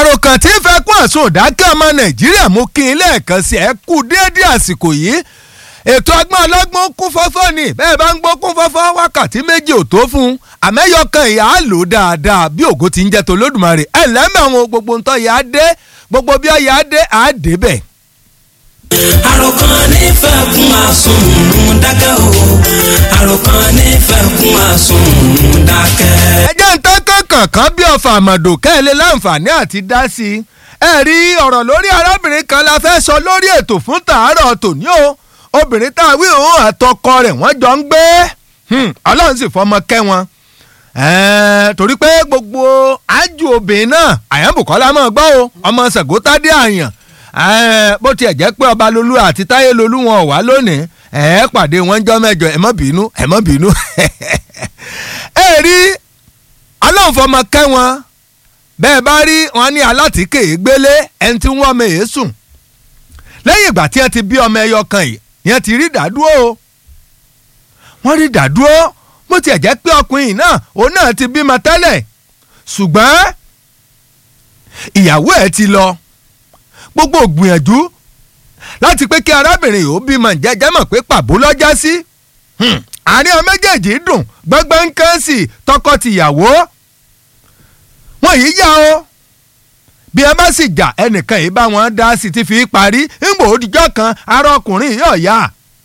àròkàn tí ń fẹ́ kún àsun òdákẹ́ ọmọ nàìjíríà mú kí n lẹ́ẹ̀kan sí ẹ kú déédéé àsìkò yìí ètò ọgbọ́n ọlọ́gbọ́n kún fọ́fọ́ ni bẹ́ẹ̀ bá ń gbọ́ kún fọ́fọ́ wákàtí méjì ò tó fún un àmẹ́yọkàn ìyá á lò dáadáa bí ògo ti ń jẹ́ tó lódùmarè ẹ̀ lẹ́mẹ̀wọ̀n gbogbo ntọ́ yà á dé gbogbo bí ọ̀yà á dé á dé bẹ̀. àròkàn nífẹ̀ẹ́ kún àsùnwòn dákẹ́ o àròkàn nífẹ̀ẹ́ kún àsùnwòn dákẹ́. ẹ jẹ́ ń tán kankan kan bí ọ̀fà àmọ̀dò kẹ́lẹ́ láǹfààní àti dá sí i ẹ rí ọ̀rọ̀ lórí arábìnrin kan la fẹ́ sọ lórí ètò fún tàárọ̀ tòní o obìnrin tá a wí òun àtọkọ rẹ̀ wọ́n jọ ń gbé ọlọ́run sì fọmọ kẹ́ wọn torí pé gbogbo ájú obìnrin náà àyànbùkọ́lá máa gbọ́ o ọmọ sàgótádé àyàn bó tiẹ̀ jẹ́ pé ọba lolú àti táyé lolú wọn ò wá lónìí ẹ̀ pàdé wọn jọ́ mẹ́jọ ẹ̀ mọ́ bínú ẹ̀ mọ́ bínú ẹ rí ọlọ́run fọmọ kẹ́ wọn bẹ́ẹ̀ bá rí wọn ní alátìkè gbélé ẹni tí wọ́n mọ̀ èé sùn lẹ́yìn ìgbà tí wọ́n ti bí ọmọ ẹyọ kan yìí yẹn ti rí dàdúró o wọ́n rí dàdúró bó tiẹ̀ jẹ́ pé ọkùnrin náà òun náà ti bímọ tẹ́lẹ̀ ṣùgbọ́n ìyàwó ẹ̀ ti lọ gbogbo ògbìyànjú láti pé kí arábìnrin yìí ó bímọ jẹ́jẹ́ mọ̀ pé pàbó lọ́jà sí àárín àwọn méjèèjì dùn gbọ́ngbọ́n kan sí tọkọ-tìyàwó wọ́n yìí yá o bí ẹ bá sì jà ẹnìkan yìí bá wọn dá sí ti fi parí ńgbò òdìjọ́ kan ara ọkùnrin yóò yá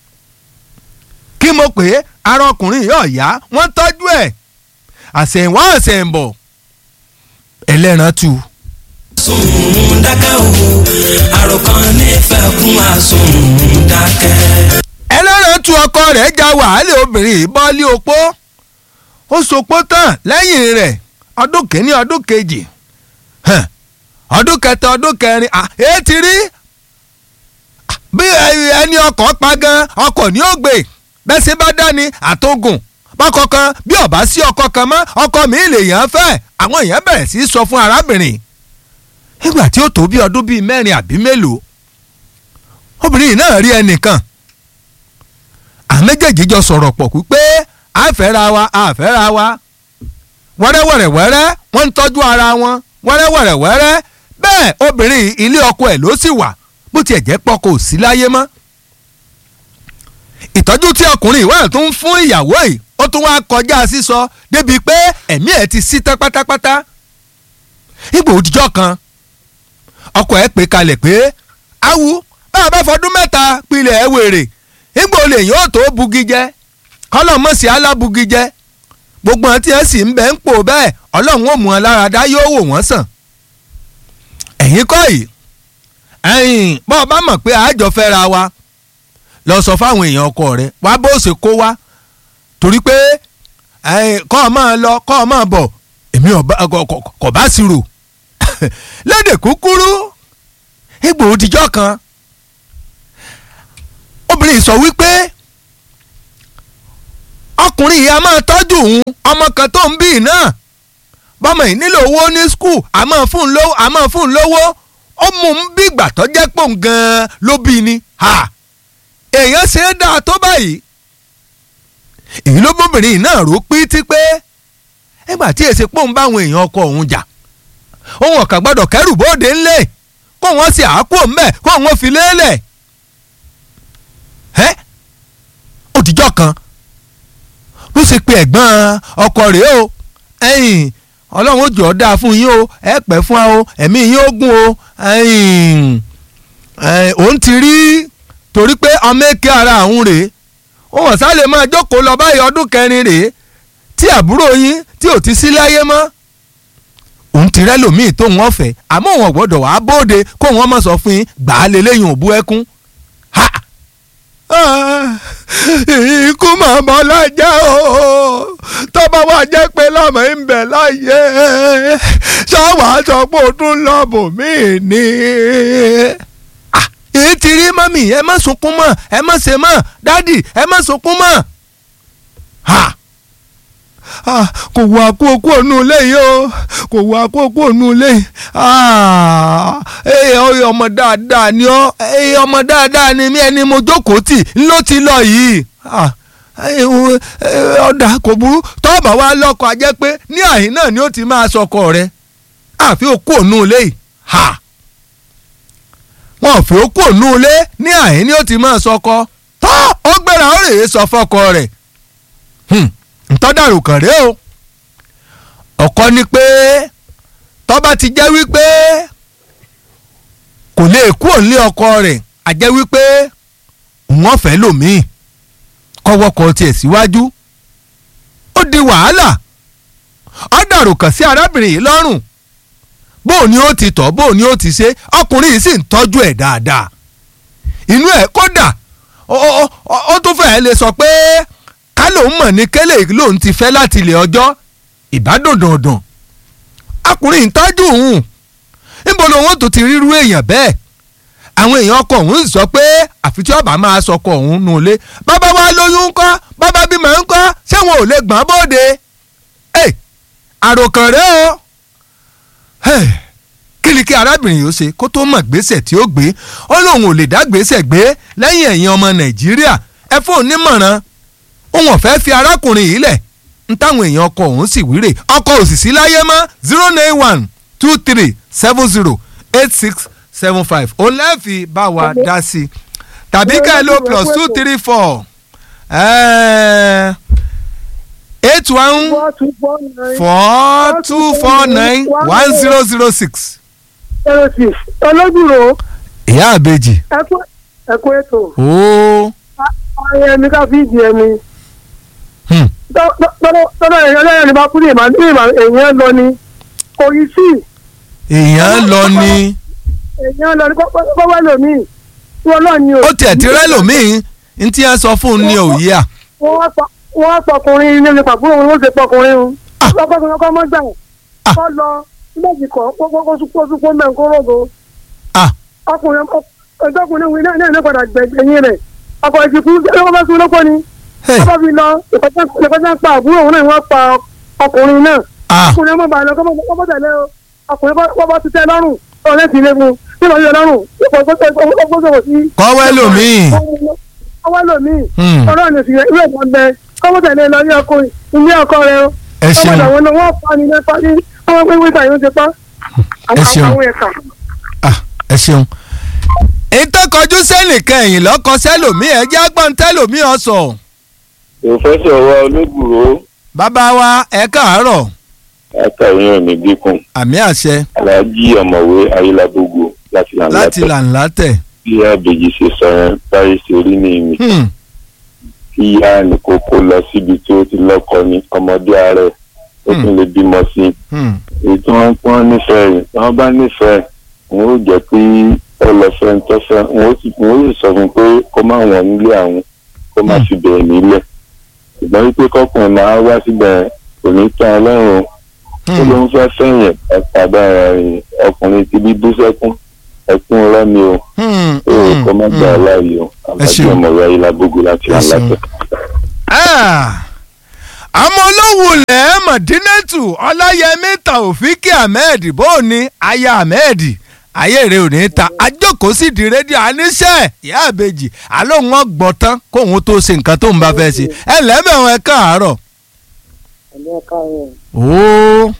kí mo pè é ara ọkùnrin yóò yá wọ́n tọ́jú ẹ̀ àṣẹ̀wọ́n àṣẹ̀ǹbọ̀ ẹlẹ́ran tu. àsùnwòn dákẹ́ o àròkàn nífẹ̀ẹ́ kún àsùnwòn dákẹ́. ẹlẹ́ran tu ọkọ rẹ̀ já wàhálà obìnrin ìbọ́lé opó ó sopó tán lẹ́yìn rẹ̀ ọdún kìíní ọdún kejì ọdún kẹta ọdún kẹrin èé ti rí bí ẹni ọkọ̀ pa gan ọkọ̀ ní ògbè bẹ́ẹ̀ ṣe bá dání àtògùn bọ́kọ̀ kan bí ọ̀bá sí ọkọ̀ kan mọ́ ọkọ̀ mi lè yàn án fẹ́ àwọn èèyàn bẹ̀rẹ̀ sí í sọ fún arábìnrin nígbà tí ó tó bí ọdún bíi mẹ́rin àbí mélòó obìnrin náà rí ẹnìkan àméjèèjì jọ sọ̀rọ̀ pọ̀ pípé àfẹ́ra wa àfẹ́ra wa wẹ́rẹ́wẹ́rẹ́wẹ́rẹ́ wọ́n ń tọ́jú ara wọn wẹ́rẹ́wẹ́rẹ́wẹ́rẹ́ bẹ́ẹ̀ obìnrin ilé ọkọ ẹ̀ ló sì wà bó tiẹ̀ jẹ́ pọ̀ kò sí láyé mọ́. ìtọ́jú tí ọkùnrin ìwà tó ń fún ìyàwó yìí ó tún wá kọjá sísọ débi pé ẹ̀mí ẹ̀ ti sí tán pátápátá. ìgbò òdìjọ́ kan ọkọ ẹ̀ pè kalẹ̀ pé awu bá a bá fọdún mẹ́ta pilẹ̀ ẹ̀ wèrè ìgbò lè yóò tó bugi jẹ kọ́lọ̀ mọ̀sí alábugi jẹ gbogbo àwọn tí ẹ sì ń bẹ ń pò bẹ́ẹ̀ ọlọ́run ò mú wọn lára dá yóò wò wọ́n sàn. ẹ̀yin kọ́ yìí ẹ̀yin bọ́ ọ bá mọ̀ pé àjọ fẹ́ra wa lọ sọ fáwọn èèyàn ọkọ rẹ wá bó ṣe kó wá torí pé kọ́ ọ máa lọ kọ́ ọ máa bọ̀ èmi kò bá sí rò lédè kúkúrú egbò òdìjọ́ kan obìnrin sọ wípé ọkùnrin yìí a máa tọ́jú òun ọmọ kan tó ń bí náà bọ́mọ yìí nílò owó ní skul a máa fún un lówó a máa fún un lówó ó mú un bí ìgbà tó jẹ́ pò ń gan-an ló bí ni èèyàn ṣe é dáa tó báyìí èyí ló bóbìnrin yìí náà rò pítí pé ẹgbà tí èsì pò ń bá àwọn èèyàn ọkọ òun jà òun ọ̀kà gbọ́dọ̀ kẹ́rù bóde ńlẹ̀ kó wọ́n sì àákú ńbẹ̀ kó wọ́n fi lélẹ̀ ẹ́ òdìjọ́ kan ló ṣe pé ẹ̀gbọ́n ọkọ rẹ̀ o ẹ̀yìn ọlọ́run ó jọ ọ́ dáa fún yín o ẹ pẹ́ fún wa o ẹ̀mí yín ó gùn o ẹ̀yìn òun ti rí torí pé ọmọ èké ara àwọn rèé ó wọ̀n sálẹ̀ máa jókòó lọ báyìí ọdún kẹrin rèé tí àbúrò yín tí ò ti sí láyé mọ́ òun ti rẹ́lòmíì tó wọ́n fẹ́ àmọ́ òun ọ̀gbọ́dọ̀ wàá bóde kó wọ́n mọ̀ sọ fún yín gbàá lélẹ́yìn òbú ẹkún ha ikú mà bọ́ lájà o tó bá wà jẹ́ pé lọ́mọ ń bẹ̀ láyé ṣáwà sọ pé o tún lọ́bù mí ni. èyí ti rí mọ́mì ẹ má sunkún mọ́ ẹ má ṣe mọ́ dádì ẹ má sunkún mọ́. kò wá kó kó ònú ilé yìí o kò wá kó kó ònú ilé yìí ọmọ dáadáa ni ọ ọmọ dáadáa ni mí ẹni mo jókòó tì ló ti lọ yìí ọ̀dà kò burú tọ́ọ̀bà wa lọ́kọ̀ ajẹ́ pé ní àhín náà ni ó ti máa sọkọ rẹ̀ àfi òkú ònú ilé yìí fẹ́ ó kú ònú ilé ní àhín ni ó ti máa sọkọ tó ó gbéra ó rèé sọ fọ́kọ rẹ̀ ntọ́dàrú kàn rèé o ọkọ ni pé tọ́ba ti jẹ́ wípé kò lè kú òǹlé ọkọ rẹ̀ a jẹ́ wípé wọ́n fẹ́ lòmíì kọ́wọ́kọ́ tiẹ̀ síwájú ó di wàhálà ó dàrú kàn sí arábìnrin yìí lọ́rùn bóò ni ó ti tọ́ bóò ni ó ti ṣe ọkùnrin yìí sì ń tọ́jú ẹ̀ dáadáa inú ẹ̀ kódà ó tún fẹ́ẹ́ lè sọ pé ká lòun mọ̀ ní kélé lòun ti fẹ́ láti ilẹ̀ ọjọ́ ìbádòdòdàn ọkùnrin ń tọ́jú òun níbo lòun tó ti ríru èèyàn bẹ́ẹ̀ àwọn èèyàn ọkọ òun sọ pé àfi tí ọba máa sọkọ òun nù lé bàbá wa lóyún ńkọ́ bàbá bímọ ńkọ́ ṣé wọn ò lè gbọ́n bóde àròkàn rẹ o kí ni kí arábìnrin yìí ó ṣe kó tó mọ̀ gbèsè tí ó gbé ó lóun ò lè dá gbèsè gbé lẹ́yìn ẹ̀yìn ọmọ nàìjíríà ẹ fún onímọ̀ràn òun ọ̀fẹ́ fi arákùnrin yìí lẹ̀ ń táwọn èèyàn ọkọ òun sì wíre ọkọ òsìsí láyé mọ́ zero nine one two three seven zero eight six seven five òun lẹ́ẹ̀fì bá wa dá sí i tàbí ká ẹ lo plus two three four eight one four two four nine one zero zero six. zero six olódùró. ìyá àbèjì. ẹkú ètò. ooo. ọyẹ mi ká fi di ẹmi. tọ́lá èèyàn lẹ́yìn ní bá kú ní ìmọ̀ èèyàn lọ ni kò yí sí. èèyàn lọ ni. èèyàn lọ ni kọ́ wá lòmíì tí ọlọ́run ni o. ó tiẹ̀ ti rẹ́ lòmíì ní tí wọ́n sọ fún un ní òye à. wọ́n pọkùnrin ní nípa fún òun ó ṣe pọkùnrin o. lọ́kọ̀ọ́kùnrin ọkọ̀ mọ́ gbà kọ́ lọ méjì kọ́ kó súpó mẹ́ kó rògbò. ọkùnrin ọjọ́kùnrin wí náà ní padà gbẹ̀yìn rẹ̀ ọkọ̀ ìsìnkú lọ́wọ́ bá sún lọ́kọ́ ni. ọba fi lọ ìkọjá pa àbúrò òun náà wọ́n pa ọkùnrin náà. ọkùnrin ọmọ bàálẹ̀ ọkọ̀ tẹ̀lé o ọkùnrin bọ́ ti tẹ́ lọ́rùn ọ̀rẹ́ ti lé fún un nígbà yóò lọ́rùn ọgbọ́sọ̀rọ̀ sí. kọ́wẹ́ lòmíì. kọ́wẹ́ lòmíì. ọlọ́run ní ìsìnkú ìwé ìbọn bẹ kọ́wọ́ tẹ̀lé lọ ní ọkọ ilé ọkọ rẹ o. ẹ ṣeun ọmọdé àwọn wọ́n pa ni nípa ní ọmọ pé wíta yóò ti pa. ẹ ṣeun àwọn ẹ̀ka. ẹ ṣeun. ètò kọjú sẹ́nìkan ẹ̀yìn lọ́kọ sẹ́lòmíì ẹ jẹ́ agbọ́n tẹ́lòmíì ọ̀sọ̀. pòfẹ́sọ̀ wa olóògbòrò bàbá wa ẹ káàárọ̀ ẹ̀ka ìyẹn ò ní dínkù àmì àṣẹ aláàjì ọ̀mọ̀wé ayélujábógo láti láti làǹlàtẹ̀ làǹlà tẹ̀. bí àbèjì ṣe sọ yẹn báyìí ṣe rí ní ìmì Hmm. kí ìyá ní kókó lọ síbi tí ó ti lọ́kọ ní ọmọdé ààrẹ ó tún lè bímọ sí i Hmm. èyí tí wọ́n pọ́n nífẹ̀ẹ́ rẹ̀ tí wọ́n bá nífẹ̀ẹ́ wọn ó jẹ́ pé ó lọ fẹ́ ń tọ́fẹ́ wọn ó sì wọn ó sì sọ fún un pé kó má wọ̀n nílé àwọn kó má fi bẹ̀rẹ̀ nílẹ̀ ṣùgbọ́n wípé kọkùnrin máa wá síbẹ̀ kò ní tán ọlọ́run ó ló ń fẹ́ fẹ̀yìn ẹ̀pàdà ọkùnrin ti bí bú sẹ́kún ẹkún rọ́mi o Hmm. ó kọ́ má gbà ọ́ láàyè o àbájọ ṣeun. ọmọwé ayélujábógo láti Ẹ ṣeun. àlàtẹ̀. Ah! àmọ́ olówùlẹ̀ mọ̀dínẹ́tù ọláyẹmí taofiki ahmed bóòní aya ahmed ayé rẹ̀ ò ní ta ajókòó sì di rédíò àníṣe ìyá àbèjì àlóhùn ọgbọ̀n tán kóhun tó ṣe nǹkan tó ń bá fẹ́ ṣe ẹ lẹ́mẹ̀wọ̀n ẹ káàárọ̀. ẹ̀mí ẹ̀ka rẹ̀ ooo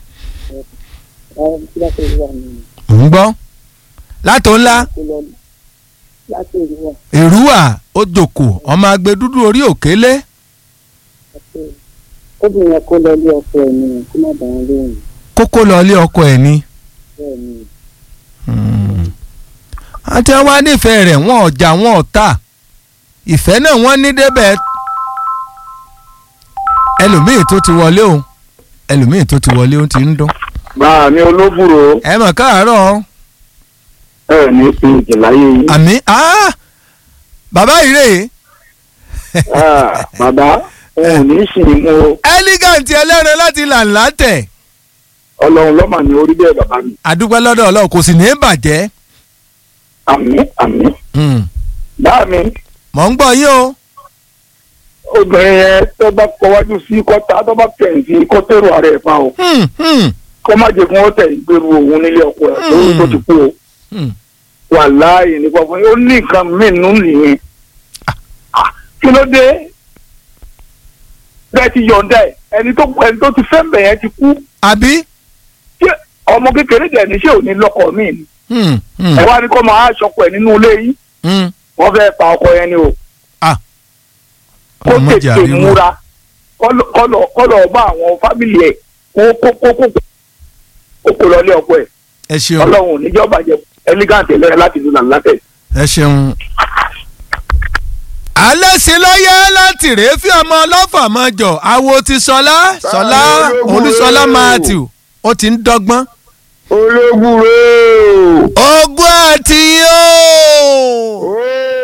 ẹ̀ kí láti rí wà nínú ń gbọ́ látò ńlá kó lọ láti rí wà èrúwà ó jòkó ọmọ agbe dúdú orí òkélé àti obìnrin yẹn kó lọ ilé ọkọ ẹ̀ nìyẹn kó má bàa lóhùn kókó lọ ilé ọkọ ẹ̀ ni. bẹ́ẹ̀ ni àti wá nífẹ̀ẹ́ rẹ̀ wọ́n ọjà wọn ọ̀tá ìfẹ́ náà wọ́n ní débẹ̀ ẹlòmíì tó ti wọlé o ẹlòmíì tó ti wọlé o ti ń dún. báà ní olóbùrò ẹ mọ̀ káàárọ̀ ẹ ní fi ìjìnláyé yìí àmì ah! bàbá ìrè bàbá òun ò ní sìn mú o elegant ẹlẹ́rìn láti làǹlà tẹ̀ ọlọ́run lọ́mà ní orí bẹ́ẹ̀ bàbá mi àdúgbò lọ́dọ̀ ọlọ́run kò sì ní í bàjẹ́ àmì àmì Hmm. báà mi mọ̀ ń gbọ́ yín o obìnrin yẹn tó bá kọwájú sí kọ́tà tó bá kẹ̀yìn sí kọ́tẹ́rù ààrẹ ẹ̀ fa o Hmm, hmm, kọ́ má jẹ́ kí wọ́n tẹ̀ ìgbèrú òun nílé ọkọ ẹ̀ lórí tó ti kú o hmm. wà láàyè nípa fún yín ó ní nǹkan mìíràn nìyẹn Ah, kí ló dé bẹ́ẹ̀ ti yọ̀ǹda ẹ̀ ẹni tó ẹni tó ti fẹ́ mbẹ̀ yẹn ti kú àbí ṣé ọmọ kékeré dẹ̀ ní ṣé ò ní lọ́kọ míì ni Hmm, Hmm. ẹ wá ní kó máa ṣọkọ ẹ nínú ilé yìí Hmm. wọ́n fẹ́ pa ọkọ yẹn ni o Ah. kó Ọmọ tètè jàre wọn. múra kọ́lọ̀ kọ́lọ̀ kọ́lọ̀ bá àwọn fámìlì ẹ̀ kó kó kó kó kó kó lọ lé ọkọ ẹ̀ ẹ ṣeun ọlọ́run ò ní jọ́ bàjẹ́ elegant ẹlẹ́rẹ́ láti ìlú nàlátẹ̀. ẹ ṣeun. alẹ́ sí lọ́yẹ́ láti rèé fi ọmọ ọlọ́fà mọ́ jọ àwo ti sọlá sọlá ológun olúṣọlá rèé o. matthew ó ti ń dọ́gbọ́n. ológun rèé ogún àti yóò. o.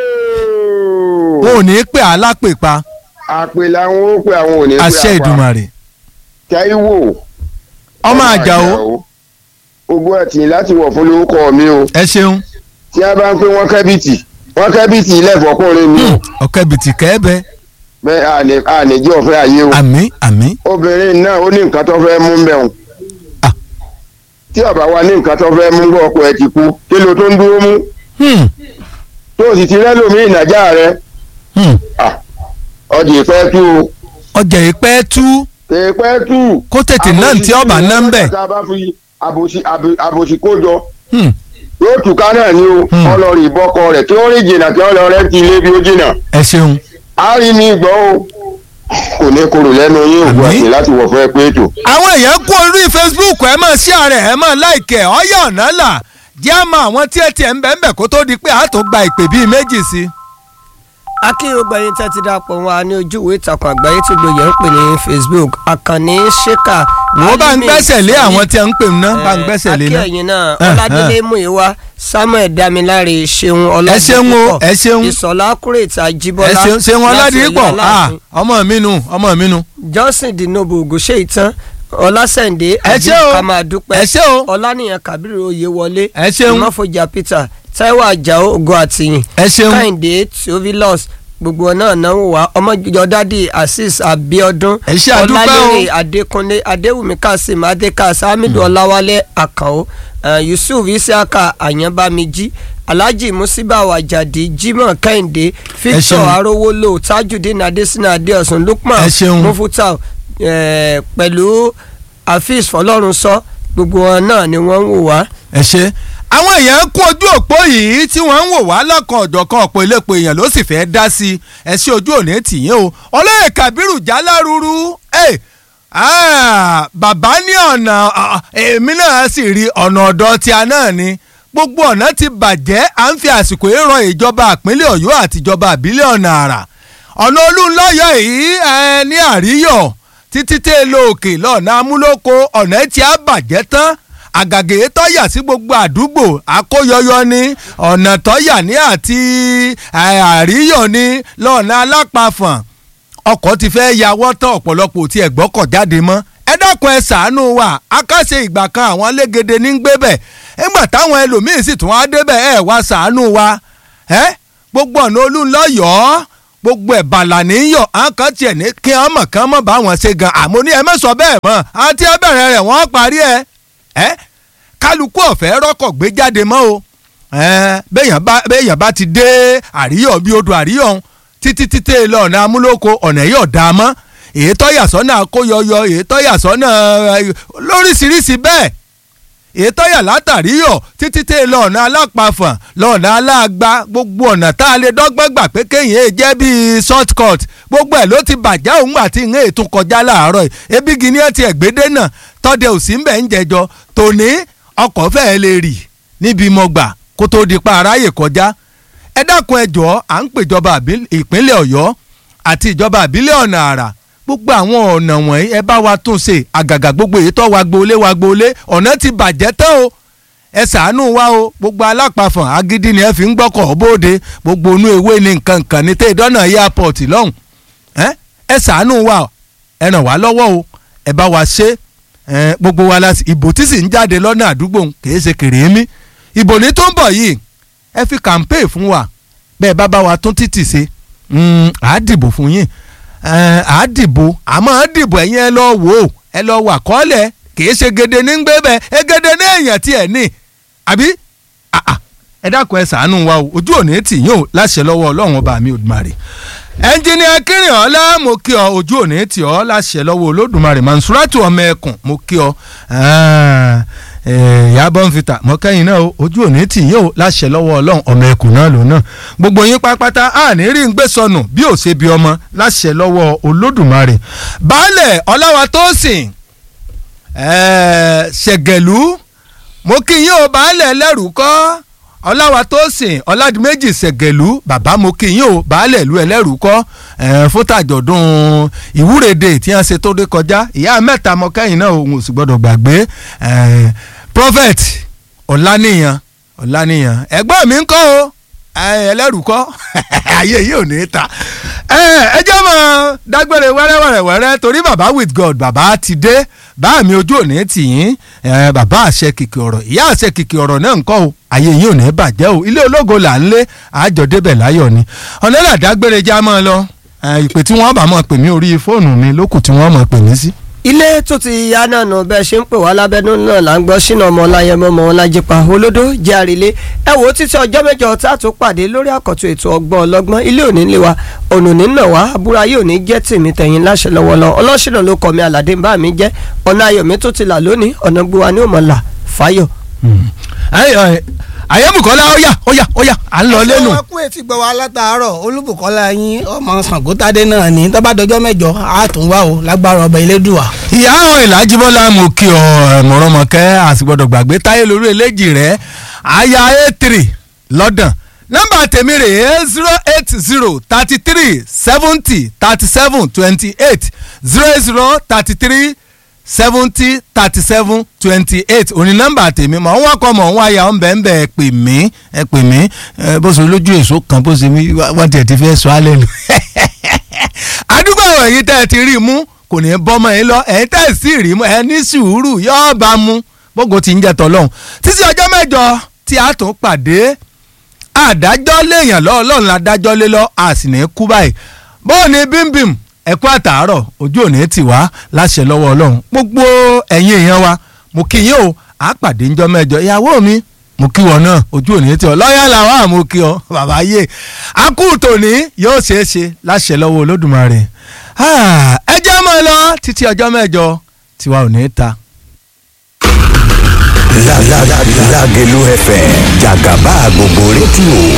wọn ò ní í pè alápèpa àpè làwọn ó pè àwọn ò ní pè àṣẹ àpà. ìdùmarè. Táíwò ọmọ àjàó ogún àti láti wọ̀ fún lórúkọ mi o ẹ ṣeun tí a bá ń pè wọ́n kẹ́bìtì wọ́n kẹ́bìtì ilẹ̀ fọkùnrin mi o ọ̀kẹ́ bìtì kẹ́ẹ́bẹ́ bẹ́ẹ̀ àní àníjẹ́ ọ̀fẹ́ ayé o àmì àmì obìnrin náà ó ní nǹkan tó fẹ́ mú bẹ́ẹ̀ o Ah. tí ọba wa ní nǹkan tó fẹ́ mú bọ́ ọkọ ẹ ti kú kí ló tó ń dúró mú Hmm, tó o sì ti rẹ́lòmíì nàjà rẹ hmm. ọjà ìpẹ́ tú o ọjà ìpẹ́ tú kèépẹ́ tú. kó tètè náà tí ọba náà ń bẹ̀. tá a bá fi àbòsí àbò- àbòsí kó jọ Hmm, yóò tùká náà ní o Hmm. ọlọ́ọ̀rì ìbọkọ rẹ̀ tí ó rí jìnnà tí ọlọ́ọ̀rẹ́ ti ilé bí ó jìnnà. ẹ ṣeun a rí mi gbọ́ o kò ní korò lẹ́nu yín ògùn Àmín. àti láti wọ̀ fún ẹ pé ètò. àwọn èèyàn kú orí facebook ẹ máa share ẹ máa like ẹ ọyọ ọ̀nà là jẹ́ àmọ́ àwọn tí ẹ tiẹ̀ ń bẹ̀ ń bẹ̀ kó tó di pé a tó gba ìpè bíi méjì sí i. akínyìnbó yín tẹ́tí dàpọ̀ wọn ní ojú ìwé ìtàkùn àgbáyé tí gbòòyè ń pè ní facebook àkànní ṣèkà. wọ́n bá ń Alimi gbẹ́sẹ̀ lé Sani, àwọn tí ẹ ń pè ná bá ń eh, gbẹ́sẹ̀ lé ná. akínyìn náà Eh, ọládélé múyìwá samuel damilare ṣeun ẹ ṣeun o ẹ ṣeun ìsọ̀lá kúrètì ẹ àjíbọ́lá ṣeun ṣeun láti ọládìpọ̀ Ọ̀yọ́ Aláàfin. ọmọ mi nu ọmọ mi nu. johnson dinobu ògùnṣe ìtàn ọlásẹ̀ǹdé Ẹ ṣé o. ká máa dúpẹ́ ẹ ṣé o ọlánìyàn kábírù oyèwọlé ẹ ṣeun ìmọ̀fọ̀jà peter taiwo àjàó ògo àtìyìn ẹ ṣeun kẹ́hìndé theophilus gbogbo náà náà wò wá ọmọjọdádì azeez abiodun Ẹ ṣé àdúpẹ́ o. ọlálérè adékúnlé adéwùmí kasim adékas hamidu ọláwálé àkàó eh, yusuf isiaka àyànbámijí alhaji musiba wajadi jimoh kẹ́hìndé victor ṣeun. arówólò tajudeen adesina adeosun lukman Ẹ ṣeun. mufutau eh, pẹ̀lú afeez fọlọ́runsọ gbogbo wọn náà ni wọ́n ń wò wá. ẹ ṣe àwọn èèyàn kú ojú òpó yìí tí wọ́n ń wò wá lọ́kàn ọ̀dọ̀kan ọ̀pọ̀ iléepo èèyàn ló sì fẹ́ dá sí i ẹ ṣe ojú òní tìyín o olóyè kabiru jálárúurú ẹ ah, bàbá ní ọ̀nà ah, èmi náà sì rí ọ̀nà ọ̀dọ̀ tí a náà ni gbogbo ọ̀nà ti bàjẹ́ à ń fi àsìkò yìí ran ìjọba ìpínlẹ̀ ọ̀yọ́ àti ìjọba ìbílẹ̀ ọ̀nà àrà ọ̀nà olúńlọ́yọ̀ yìí ẹ ní àríyọ̀ títí tẹ́ lọ òkè lọ́nà amúlòkó ọ̀nà tí a bàjẹ́ tán àgàgé tọ́yà sí gbogbo àdúgbò àkóyọyọ ní ọ̀nà tọ́yà ní àti ẹ, àríyọ̀ ní lọ́nà alápàfọ̀n ọkọ̀ ti fẹ́ yàwọ́ tán ọ̀pọ̀lọpọ̀ tí ẹ̀ gbọ́kọ̀ jáde mọ́ ẹ dákun ẹ ṣàánú wa akáṣe ìgbà kan àwọn alégede ní gbé bẹ̀ nígbà táwọn ẹlòmíín sì tún wá débẹ̀ ẹ wá ṣàánú wa ẹ gbogbo ọ̀nà olúńlọ́yọ̀ọ́ gbogbo ẹ̀ bàlà níyọ̀ à ń kàn tiẹ̀ ní kí wọ́n mọ̀ kán mọ̀ bá wọn ṣe gan àmọ́ ní ẹ má sọ bẹ́ẹ̀ mọ́ àti ẹ bẹ̀rẹ̀ rẹ̀ wọ́n parí ẹ ẹ kálukú ọ̀fẹ́ rọ́kọ̀ gbé jáde mọ́ o ẹ béèyàn bá béèyàn bá ti dé àríyọ̀ bí odò àríyọ̀ ọ̀hún títí títí lọ ọ̀nà amúlòkọ ọ̀nà yóò dá a mọ́ èyí tọ́yà sọ́nà kóyọyọ èyí tọ́yà sọ́nà ẹ, lóríṣiríṣi bẹ́ẹ̀ èyí tọ́yà látàríyọ̀ títí tẹ́ lọ ọ̀nà alápàfọ̀n lọ́ọ̀nà aláàgbá gbogbo ọ̀nà tá a lè dọ́gbọ́n gbà pé kéyìn èè jẹ́ bíi short cut gbogbo ẹ̀ ló ti bàjẹ́ òun àti ìhìn ètò kọjá láàárọ̀ yìí ebi gini ẹ̀ ti ẹ̀gbẹ́dẹ́ náà tọ́dẹ òsì ń bẹ̀ ń jẹjọ tòní ọkọ̀ fẹ́ẹ́ lè rì níbi mọ̀gbà kó tó di pa aráyè kọjá ẹ dákun ẹ jọ̀ọ́ à ń pèjọba àbí- ìpínlẹ̀ ọ̀yọ́ àti ìjọba àbílẹ̀ ọ̀nà àrà gbogbo àwọn ọ̀nà wọ̀nyí ẹ bá wa tún ṣe àgàgà gbogbo èyí tó wa gbolé wa gbolé ọ̀nà ti bàjẹ́ tán o ẹ ṣàánú wa o gbogbo alápàfọ̀n agídí ni ẹ fi ń gbọ́kọ̀ bóde gbogbo inú ewé ni nǹkan kan ní tẹ́ ìdọ́nà airport lọ́hùn ẹ ẹ ṣàánú wa o ẹ ràn wá lọ́wọ́ o ẹ bá wa ṣe ẹ gbogbo wa la sì- ìbò tí sì ń jáde lọ́nà àdúgbò ń kìí ṣe kèrémí ìbò ní tó ń bọ̀ yìí ẹ fi campaign fún wa bẹ́ẹ̀ bá bá wa tún títì ṣe mm, à á dìbò fún yín ẹ, à á dìbò àmọ́ à á dìbò ẹ̀yin ẹ lọ wò ó ẹ lọ wà kọ́lẹ̀ kìí ṣe gèdè ní gbé bẹ́ẹ̀ ẹ gèdè ní èèyàn tiẹ̀ ní àbí Ah, ah. ẹ dákun ẹ ṣàánú wa o ojú òní tì yín o láṣẹ lọ́wọ́ ọlọ́run ọba mi Olódùmarè ẹnjìnìà kírìnọ́lá mo kí ọ ojú òní tì ọ láṣẹ lọ́wọ́ olódùmarè mansuratu ọmọ ẹkùn mo kí ọ Ah, ìyá bọ́ǹfìtà mọ́kẹ́yìn náà o, ojú òní tì yín o láṣẹ lọ́wọ́ ọlọ́run ọmọ ẹkùn náà lòun náà gbogbo yín pápátá àní rí ń gbé sọnù bí ò ṣe bí ọmọ láṣẹ lọ́wọ́ olódùmarè baálẹ̀ ọláwa tó sìn ṣẹ̀gẹ̀lú mo kí yín o baálẹ̀ ẹlẹ́rù kọ́ ọláwa tó sìn ọládìméjì ṣẹ̀gẹ̀lú bàbá mo kí yín o baálẹ̀ ìlú ẹlẹ́rù kọ́ fún tàjọ̀dún ìwúrèdè tí wọ́n ṣe tó dé kọjá ìyá mẹ́ta mọ́kẹ́yìn náà òun ò sì gbọ́dọ̀ gbàgbé prophet ọ̀lànìyàn ọ̀lànìyàn ẹ̀gbọ́n mi ń kọ́ o ẹlẹ́rù kọ́ ayé yìí ò ní ta ẹ jẹ́ mọ́ dágbére wẹ́rẹ́wẹ́rẹ́wẹ́rẹ́ torí bàbá with god bàbá ti dé bá mi ojú òní tì yín bàbá àṣẹ kìkì ọ̀rọ̀ ìyá àṣẹ kìkì ọ̀rọ̀ náà ń kọ́ o ayé yìí ò ní bàjẹ́ o ilé ológo là ń lé àjọ débẹ̀ láyọ̀ ni ọ̀nẹ́là dágbére já mọ́ ọ lọ ìpè tí wọ́n bá mọ̀ pè mí orí fóònù mi lókù tí wọ́n mọ̀ pè mí sí ilé tó ti ya náà nù bẹ́ẹ̀ ṣe ń pè wá lábẹ́nú náà là ń gbọ́ sínú ọmọ ọláyẹmọ ọmọ ọlájípa olódó jẹ́ àrílé ẹ wò ó títí ọjọ́ mẹ́jọ tá a tún pàdé lórí àkọ́tún ètò ọgbọ́n ọlọ́gbọ́n ilé òní lé wa ọ̀nà òní náà wá àbúrò ayé òní jẹ́ tèmi tẹ̀yìn láṣẹ lọ́wọ́ lọ ọlọ́ṣìnà ló kọ́ mi àlàdé ń bá mi jẹ́ ọ̀nà ayọ̀ mi tó ti là lónìí ọ̀nà gbúwa ní òmọ̀là fáyọ̀. àyẹ̀bùkọ́lá ọ̀yà ọ̀yà ọ̀yà à ń lọ lẹ́nu. ṣé wọn kú etí gbọ́ wa látàárọ̀ olúbùkọ́lá yín ọmọ Ṣàngótádé náà ní tó bá dọjọ́ mẹ́jọ á tún wá o lágbára ọba elédùà. ìyá àwọn ìlàjìbọ́lá mo kí ọ mọ̀rọ̀mọ̀kẹ́ àsìgbọ́dọ̀ gbàgbé táyé lórí eléjì rẹ̀ àyà a3 lọ́dàn nọ́mbà tèmi rè é zero eight zero thirty three seventy thirty seven twenty eight zero eight zero thirty three seventy thirty seven twenty eight òní nọ́mbà tèmi mọ̀ wọ́n kọ́ mọ̀ wọ́n àyà ń bẹ̀ ń bẹ̀ ẹ pè mí ẹ pè mí bó ṣe lójú èso kan bó ṣe wọ́n tiẹ̀ ti fẹ́ sọ alẹ́ nu. àdúgbò àwọn èyí tẹ́ ẹ ti rí i mú kò ní bọ́mọ yín lọ ẹ̀yin tẹ́ ẹ sì rí i mú ẹ ní sùúrù yọ́ọ́ bá mú gbogbo ti ń jẹ tọ́lọ́hún títí ọjọ́ mẹ́jọ tí a tún pàdé àdájọ́ léèyàn lọ́ọ́ lọ́run adájọ́ lé lọ́ a sì ní kú báyìí bóò ní bímbìm ẹ̀kú àtàárọ̀ ojú òní tì wá láṣẹ lọ́wọ́ ọlọ́run gbogbo ẹ̀yin èèyàn wa mo kí yín o à pàdé ńjọ́ mẹ́jọ ìyàwó mi mo kí wọn náà ojú òní tì ọ lọ́yà làwọn àmọ́ kí ọ bàbá yé akú tòní yóò ṣeé ṣe láṣẹ lọ́wọ́ olódùmarè ẹ jẹ́ mọ́ ẹ lọ títí ọjọ́ mẹ́jọ tiwa ò ní ta. Lágẹ̀lú FM jàgàbá gbogbo rédíò.